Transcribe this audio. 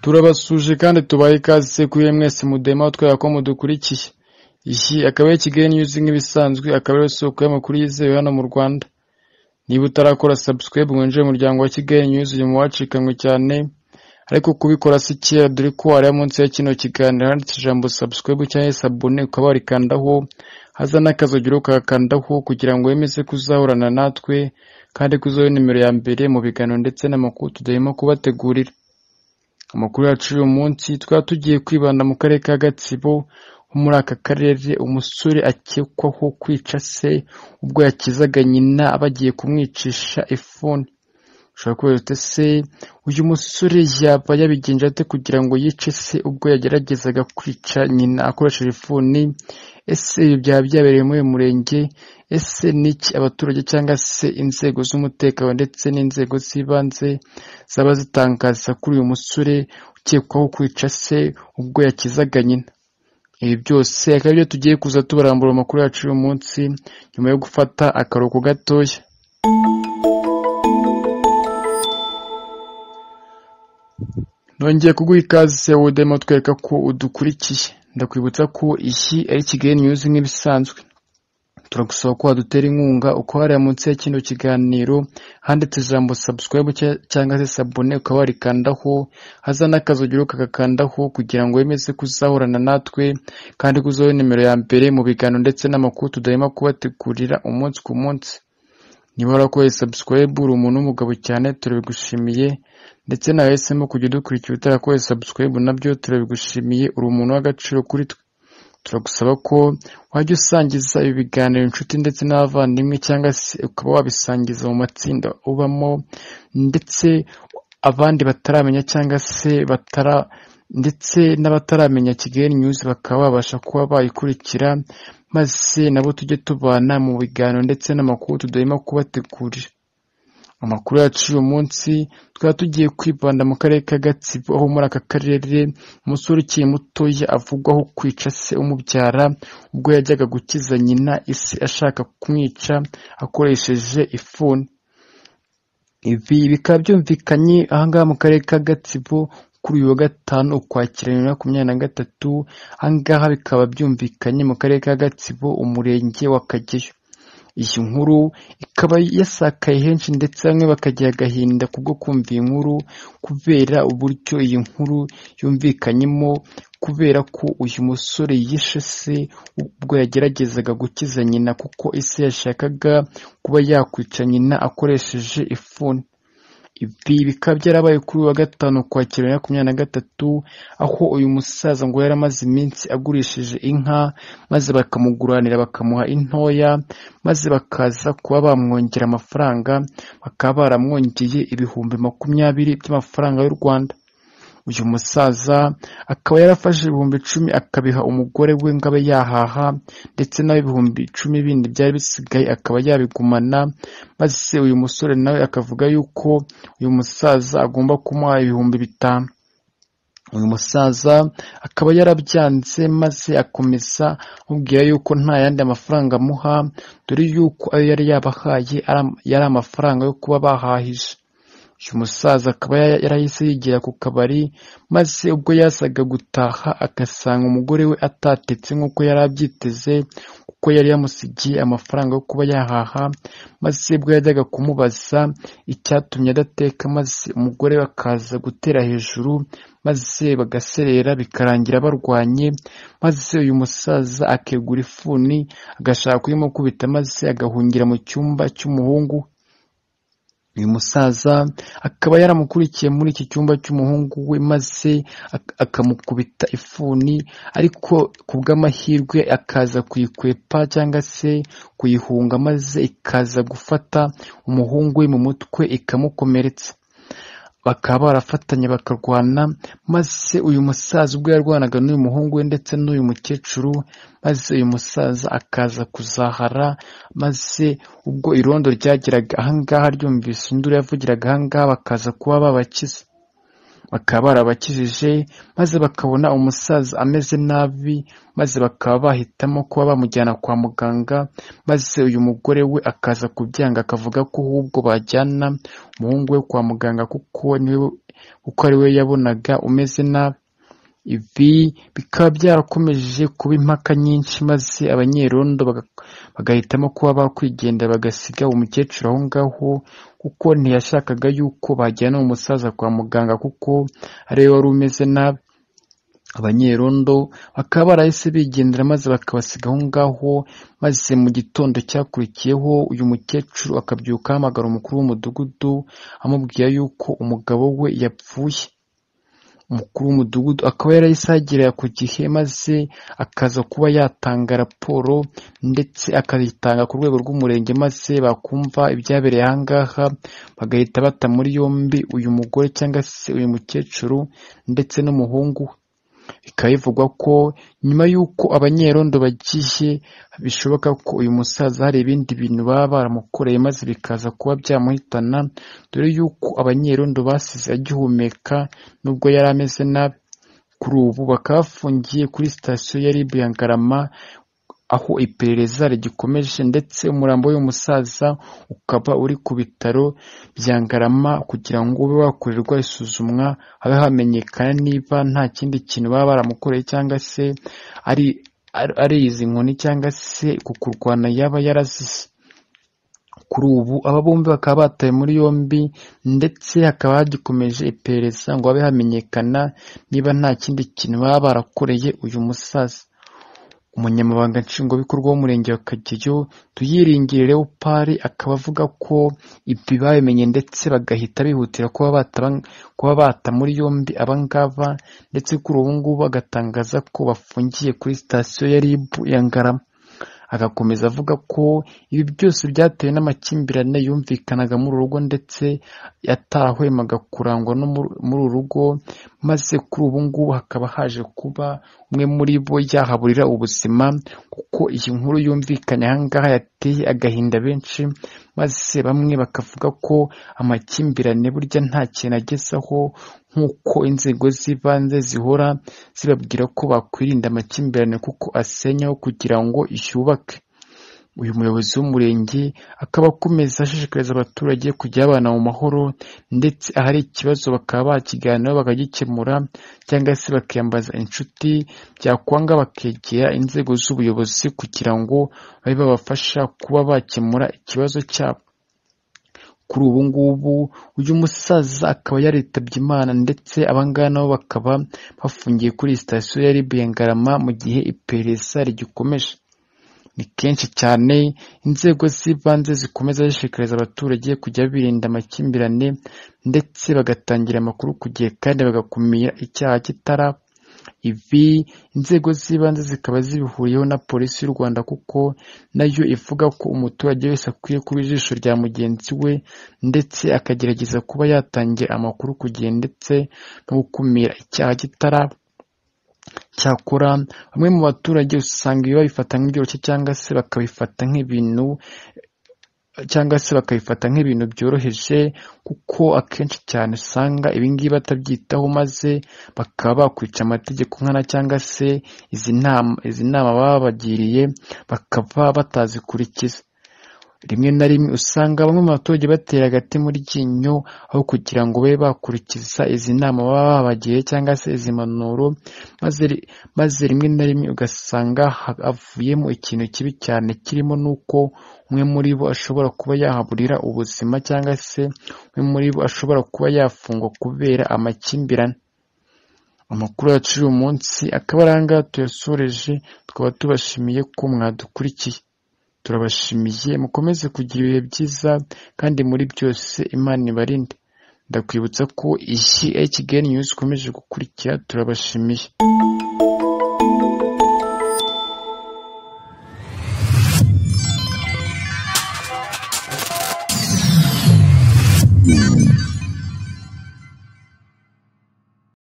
turabasuhuje kandi tubaha ikaze sekuriye mwese mudeha twera ko mudukurikiye iki akaba ari Kigali News nk'ibisanzwe akaba ari isoko y'amakuru yizewe hano mu Rwanda niba utarakora subscribe ngo winjire mu muryango wa Kigali News uyu mu wacikanwe cyane ariko kubikora si kera dore ko ari munsi ya kino kiganiro handitse ijambo subscribe cyangwa se abone ukaba warikandaho haza n'akazogero ukakandaho kugira ngo wemeze kuzahorana natwe kandi ko uzaba nimero ya mbere mu biganiro ndetse n'amakuru tudahema kubategurira amakuru yacu uyu munsi twaba tugiye kwibanda mu karere ka Gatsibo ho muri aka karere umusore akekwaho kwica se ubwo yakizaga nyina bagiye kumwicisha ifuni ushobora kubaza uti ese uyu musore yaba yabigenje ate kugira ngo yice se ubwo yageragezaga kwica nyina akoresheje ifuni ese ibi byaba byabereye muri uyu murenge ese niki abaturage cyangwa se inzego z'umutekano ndetse n'inzego z'ibanze zaba zitangaza kuri uyu musore ukekwaho kwica se ubwo yakizaga nyina ibi byose akaba ibyo tugiye kuza tubarambura amakuru yacu uyu munsi nyuma yo gufata akaruhuko gatoya nongeye kuguha ikaze wudemo twereka ko udukurikiye ndakwibutsa ko iyi ari kigali news nk'ibisanzwe turagusaba ko wadutera inkunga uko hariya munsi ya kino kiganiro handitse ijambo subscribe cyangwa se sabone ukaba warikandaho haza n'akazogero ukagakandaho kugira ngo wemeze kuzahorana natwe kandi ko uzaba nimero ya mbere mu biganiro ndetse n'amakuru tudahema kubategurira umunsi ku munsi niba warakoze subscribe uri umuntu w'umugabo cyane turabigushimiye ndetse nawe yahisemo kujya udukurikira utarakoze subscribe nabyo turabigushimiye uri umuntu w'agaciro kuri twe turagusaba ko wajya usangiza ibi biganiro inshuti ndetse n'abavandimwe cyangwa se ukaba wabisangiza mu matsinda ubamo ndetse abandi bataramenya cyangwa se batara ndetse n'abataramenya Kigali News bakaba babasha kuba bayikurikira maze nabo tujye tubana mu biganiro ndetse n'amakuru tudahema kubategurira amakuru yacu uyu munsi twaba tugiye kwibanda mu karere ka gatsibo aho muri aka karere umusore ukiri mutoya avugwaho kwica se umubyara ubwo yajyaga gukiza nyina isi ashaka kumwica akoresheje ifuni ibi bikaba byumvikanye ahangaha mu karere ka gatsibo kuri uyu wa gatanu ukwakira bibiri na makumyabiri na gatatu ahangaha bikaba byumvikanye mu karere ka gatsibo umurenge wa kageyo iyi nkuru ikaba yasakaye henshi ndetse bamwe bakagira agahinda kubwo kumva iyi nkuru kubera uburyo iyi nkuru yumvikanyemo kubera ko uyu musore yishe se ubwo yageragezaga gukiza nyina kuko ise yashakaga kuba yakwica nyina akoresheje ifuni ibi bikaba byarabaye kuri wa gatanu kwakira makumyabiri na gatatu aho uyu musaza ngo yari amaze iminsi agurishije inka maze bakamuguranira bakamuha intoya maze bakaza kuba bamwongera amafaranga bakaba baramwongeye ibihumbi makumyabiri by'amafaranga y'u Rwanda uyu musaza akaba yarafashe ibihumbi icumi akabiha umugore we ngo abe yahaha ndetse nawe ibihumbi icumi bindi byari bisigaye akaba yabigumana maze uyu musore nawe akavuga yuko uyu musaza agomba kumuha ibihumbi bitanu uyu musaza akaba yarabyanze maze akomeza amubwira yuko nta yandi amafaranga amuha dore yuko ayo yari yabahaye yari amafaranga yo kuba bahahije uyu musaza akaba yarahise yigira ku kabari maze ubwo yasaga gutaha agasanga umugore we atatetse nk'uko yari abyiteze kuko yari yamusigiye amafaranga yo kuba yahaha maze ubwo yajyaga kumubaza icyatumye adateka maze umugore we akaza gutera hejuru maze bagaserera bikarangira barwanye maze uyu musaza akegura ifuni agashaka kuyimukubita maze agahungira mu cyumba cy'umuhungu uyu musaza akaba yaramukurikiye muri iki cyumba cy'umuhungu we maze akamukubita ifuni ariko ku bw'amahirwe akaza kuyikwepa cyangwa se kuyihunga maze ikaza gufata umuhungu we mu mutwe ikamukomeretsa bakaba barafatanye bakarwana maze uyu musaza ubwo yarwanaga n'uyu muhungu we ndetse n'uyu mukecuru maze uyu musaza akaza kuzahara maze ubwo irondo ryageraga ahangaha ryumvise induru yavugiraga ahangaha bakaza kuba babakiza bakaba barabakijije maze bakabona umusaza ameze nabi maze bakaba bahitamo kuba bamujyana kwa muganga maze uyu mugore we akaza kubyanga akavuga ko ahubwo bajyana umuhungu we kwa muganga kuko niwe kuko ari we yabonaga umeze nabi ibi bikaba byarakomeje kuba impaka nyinshi maze abanyerondo baga- bagahitamo kuba bakwigendera bagasiga umukecuru aho ngaho kuko ntiyashakaga yuko bajyana umusaza kwa muganga kuko ari we wari umeze nabi abanyerondo bakaba barahise bigendera maze bakabasiga aho ngaho maze mu gitondo cyakurikiyeho uyu mukecuru akabyuka ahamagara umukuru w'umudugudu amubwira yuko umugabo we yapfuye umukuru w'umudugudu akaba yarahise agera ku gihe maze akaza kuba yatanga raporo ndetse akayitanga ku rwego rw'umurenge maze bakumva ibyabereye aha ngaha bagahita bata muri yombi uyu mugore cyangwa se uyu mukecuru ndetse n'umuhungu we bikaba bivugwa ko nyuma y'uko abanyerondo bagiye bishoboka ko uyu musaza hari ibindi bintu baba baramukoreye maze bikaza kuba byamuhitana dore y'uko abanyerondo basize agihumeka nubwo yari ameze nabi kuri ubu bakaba bafungiye kuri sitasiyo ya ribu ya ngarama aho iperereza rigikomeje ndetse umurambo w'uyu musaza ukaba uri ku bitaro bya ngarama kugira ngo ube wakorerwa isuzumwa habe hamenyekana niba nta kindi kintu baba baramukoreye cyangwa se ari ari- ari izi nkoni cyangwa se ku kurwana yaba yarazize kuri ubu aba bombi bakaba batawe muri yombi ndetse hakaba hagikomeje iperereza ngo habe hamenyekana niba nta kindi kintu baba barakoreye uyu musaza umunyamabanga nshingwabikorwa w'umurenge wa kageyo tuyiringire leopard akaba avuga ko ibi babimenye ndetse bagahita bihutira kuba bataba- kuba bata muri yombi abangaba ndetse kuri ubu ngubu bagatangaza ko bafungiye kuri sitasiyo ya rib ya ngarama agakomeza avuga ko ibi byose byatewe n'amakimbirane yumvikanaga muri uru rugo ndetse yatahwemaga kurangwa no muri- muri uru rugo maze kuri ubu ngubu hakaba haje kuba umwe muri bo yahaburira ubuzima kuko iyi nkuru yumvikanye aha ngaha yateye agahinda benshi maze bamwe bakavuga ko amakimbirane burya nta kintu agezaho nk'uko inzego z'ibanze zihora zibabwira ko bakwirinda amakimbirane kuko asenyaho kugira ngo yubake uyu muyobozi w'umurenge akaba akomeza ashishikariza abaturage kujya babana mu mahoro ndetse ahari ikibazo bakaba bakiganiraho bakagikemura cyangwa se bakiyambaza inshuti byakwanga bakegera inzego z'ubuyobozi kugira ngo babe babafasha kuba bakemura ikibazo cyabo kuri ubu ngubu uyu musaza akaba yaritabye imana ndetse abangaba nabo bakaba bafungiye kuri sitasiyo ya ribu ya ngarama mu gihe iperereza rigikomeje ni kenshi cyane inzego z'ibanze zikomeza zishishikariza abaturage kujya birinda amakimbirane ndetse bagatangira amakuru ku gihe kandi bagakumira icyaha kitaraba ibi inzego z'ibanze zikaba zibihuriyeho na polisi y'u rwanda kuko nayo ivuga ko umuturage wese akwiye kuba ijisho rya mugenzi we ndetse akagerageza kuba yatangira amakuru ku gihe ndetse no gukumira icyaha kitaraba cyakora bamwe mu baturage usanga ibi babifata nk'ibyoroshye cyangwa se bakabifata nk'ibintu cyangwa se bakabifata nk'ibintu byoroheje kuko akenshi cyane usanga ibingibi batabyitaho maze bakaba bakwica amategeko nkana cyangwa se izi nama izi nama baba babagiriye bakaba batazikurikiza rimwe na rimwe usanga bamwe mu baturage batera agati mu ryinyo aho kugira ngo babe bakurikiza izi nama baba babagiye cyangwa se izi mpanuro maze ri- maze rimwe na rimwe ugasanga ha- havuyemo ikintu kibi cyane kirimo n'uko umwe muri bo ashobora kuba yahaburira ubuzima cyangwa se umwe muri bo ashobora kuba yafungwa kubera amakimbirane amakuru yacu uyu munsi akaba ari aha ngaha tuyasoreje tukaba tubashimiye ko mwadukurikiye turabashimiye mukomeze kugira ibihe byiza kandi muri byose imana ibarinde ndakwibutsa ko iyi HGN News ikomeje gukurikira turabashimiye